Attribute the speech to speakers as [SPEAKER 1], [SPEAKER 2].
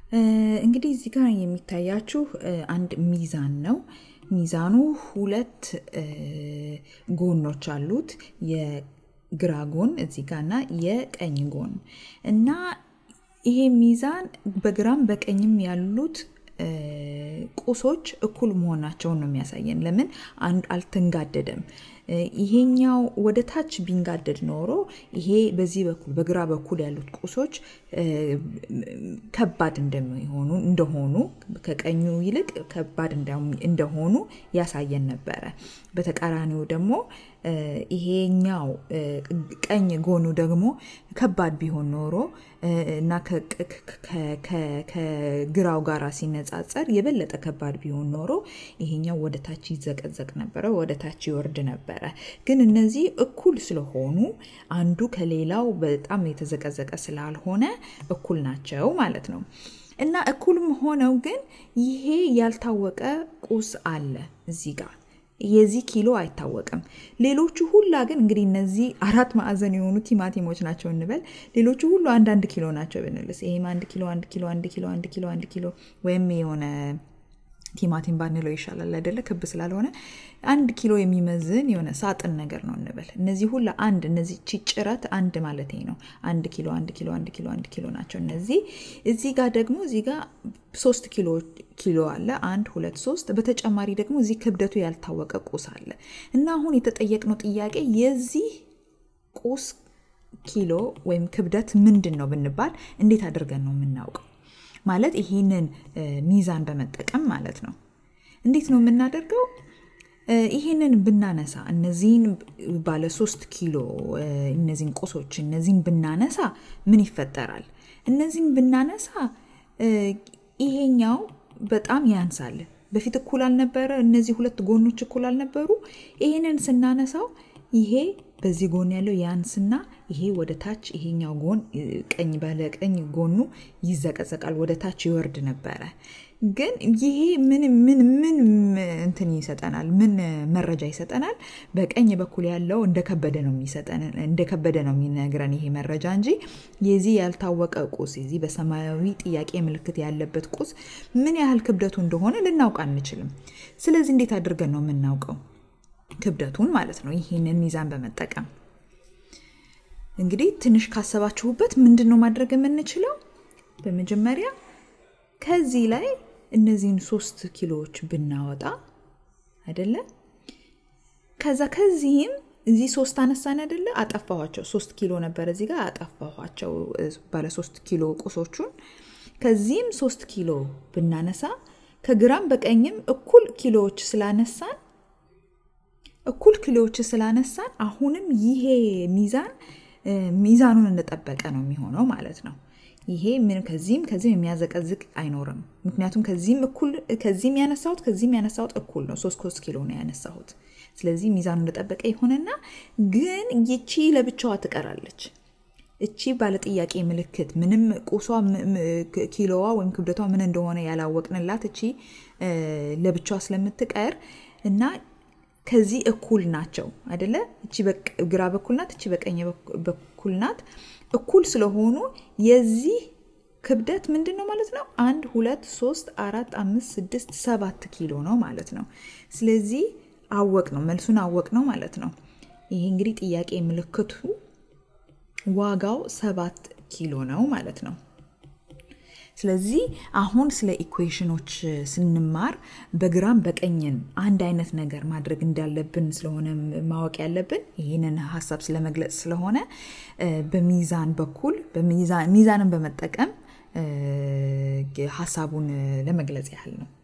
[SPEAKER 1] እንግዲህ እዚህ ጋር የሚታያችሁ አንድ ሚዛን ነው። ሚዛኑ ሁለት ጎኖች አሉት። የግራ ጎን እዚህ ጋር እና የቀኝ ጎን እና ይሄ ሚዛን በግራም በቀኝም ያሉት ቁሶች እኩል መሆናቸውን ነው የሚያሳየን። ለምን አንድ አልተንጋደደም። ይሄኛው ወደ ታች ቢንጋደድ ኖሮ ይሄ በዚህ በኩል በግራ በኩል ያሉት ቁሶች ከባድ እንደሚሆኑ እንደሆኑ ከቀኙ ይልቅ ከባድ እንደሆኑ ያሳየን ነበረ። በተቃራኒው ደግሞ ይሄኛው ቀኝ ጎኑ ደግሞ ከባድ ቢሆን ኖሮ እና ከግራው ጋር ሲነጻጸር የበለጠ ከባድ ቢሆን ኖሮ ይሄኛው ወደ ታች ይዘቀዘቅ ነበረ፣ ወደ ታች ይወርድ ነበረ። ግን እነዚህ እኩል ስለሆኑ አንዱ ከሌላው በጣም የተዘቀዘቀ ስላልሆነ እኩል ናቸው ማለት ነው። እና እኩልም ሆነው ግን ይሄ ያልታወቀ ቁስ አለ እዚህ ጋር የዚህ ኪሎ አይታወቅም። ሌሎቹ ሁላ ግን እንግዲህ እነዚህ አራት ማዕዘን የሆኑ ቲማቲሞች ናቸው እንበል። ሌሎቹ ሁሉ አንዳንድ ኪሎ ናቸው ብንልስ ይሄም አንድ ኪሎ አንድ ኪሎ አንድ ኪሎ አንድ ኪሎ አንድ ኪሎ ወይም የሆነ ቲማቲም ባንለው ይሻላል አይደለ? ክብ ስላልሆነ አንድ ኪሎ የሚመዝን የሆነ ሳጥን ነገር ነው እንበል። እነዚህ ሁላ አንድ እነዚህ ጭረት አንድ ማለት ነው። አንድ ኪሎ አንድ ኪሎ አንድ ኪሎ አንድ ኪሎ ናቸው እነዚህ። እዚህ ጋር ደግሞ እዚህ ጋር ሶስት ኪሎ ኪሎ አለ። አንድ ሁለት ሶስት። በተጨማሪ ደግሞ እዚህ ክብደቱ ያልታወቀ ቁስ አለ እና አሁን የተጠየቅነው ጥያቄ የዚህ ቁስ ኪሎ ወይም ክብደት ምንድን ነው ብንባል እንዴት አድርገን ነው የምናውቀው? ማለት ይህንን ሚዛን በመጠቀም ማለት ነው። እንዴት ነው የምናደርገው? ይህንን ብናነሳ እነዚህን ባለ ሶስት ኪሎ እነዚህን ቁሶች እነዚህን ብናነሳ ምን ይፈጠራል? እነዚህን ብናነሳ ይሄኛው በጣም ያንሳል። በፊት እኩል አልነበረ፣ እነዚህ ሁለት ጎኖች እኩል አልነበሩ። ይሄንን ስናነሳው ይሄ በዚህ ጎን ያለው ያንስና ይሄ ወደ ታች ይሄኛው ጎን ቀኝ ባለ ቀኝ ጎኑ ይዘቀዘቃል፣ ወደ ታች ይወርድ ነበረ። ግን ይሄ ምን ምን ምን እንትን ይሰጠናል? ምን መረጃ ይሰጠናል? በቀኝ በኩል ያለው እንደከበደ ነው የሚሰጠን እንደከበደ ነው የሚነግረን ይሄ መረጃ እንጂ የዚህ ያልታወቀ ቁስ የዚህ በሰማያዊ ጥያቄ ምልክት ያለበት ቁስ ምን ያህል ክብደቱ እንደሆነ ልናውቅ አንችልም። ስለዚህ እንዴት አድርገን ነው የምናውቀው? ክብደቱን ማለት ነው። ይህንን ሚዛን በመጠቀም እንግዲህ ትንሽ ካሰባችሁበት ምንድን ነው ማድረግ የምንችለው? በመጀመሪያ ከዚህ ላይ እነዚህን ሶስት ኪሎዎች ብናወጣ አይደለ? ከዛ ከዚህም እዚህ ሶስት አነሳን አይደለ? አጠፋኋቸው። ሶስት ኪሎ ነበር እዚህ ጋር አጠፋኋቸው፣ ባለ ሶስት ኪሎ ቁሶቹን። ከዚህም ሶስት ኪሎ ብናነሳ ከግራም በቀኝም እኩል ኪሎዎች ስላነሳን እኩል ኪሎዎች ስላነሳን አሁንም ይሄ ሚዛን ሚዛኑን እንደጠበቀ ነው የሚሆነው ማለት ነው። ይሄ ምን ከዚህም ከዚህም የሚያዘቀዝቅ አይኖርም። ምክንያቱም ከዚህም እኩል ከዚህም ያነሳሁት ከዚህም ያነሳሁት እኩል ነው። ሶስት ሶስት ኪሎ ነው ያነሳሁት። ስለዚህ ሚዛኑ እንደጠበቀ ይሆንና ግን ይቺ ለብቻዋ ትቀራለች። እቺ ባለጥያቄ ምልክት ምንም ቁሷ ኪሎዋ ወይም ክብደቷ ምን እንደሆነ ያላወቅንላት እቺ ለብቻዋ ስለምትቀር እና ከዚህ እኩል ናቸው አይደለ? እቺ ግራ በኩል ናት፣ እቺ በቀኝ በኩል ናት። እኩል ስለሆኑ የዚህ ክብደት ምንድን ነው ማለት ነው? አንድ ሁለት ሶስት አራት አምስት ስድስት ሰባት ኪሎ ነው ማለት ነው። ስለዚህ አወቅ ነው መልሱን አወቅ ነው ማለት ነው። ይሄ እንግዲህ ጥያቄ ምልክቱ ዋጋው ሰባት ኪሎ ነው ማለት ነው። ስለዚህ አሁን ስለ ኢኩዌሽኖች ስንማር በግራም በቀኝን አንድ አይነት ነገር ማድረግ እንዳለብን ስለሆነ ማወቅ ያለብን ይህንን ሀሳብ ስለመግለጽ ስለሆነ በሚዛን በኩል ሚዛንን በመጠቀም ሀሳቡን ለመግለጽ ያህል ነው።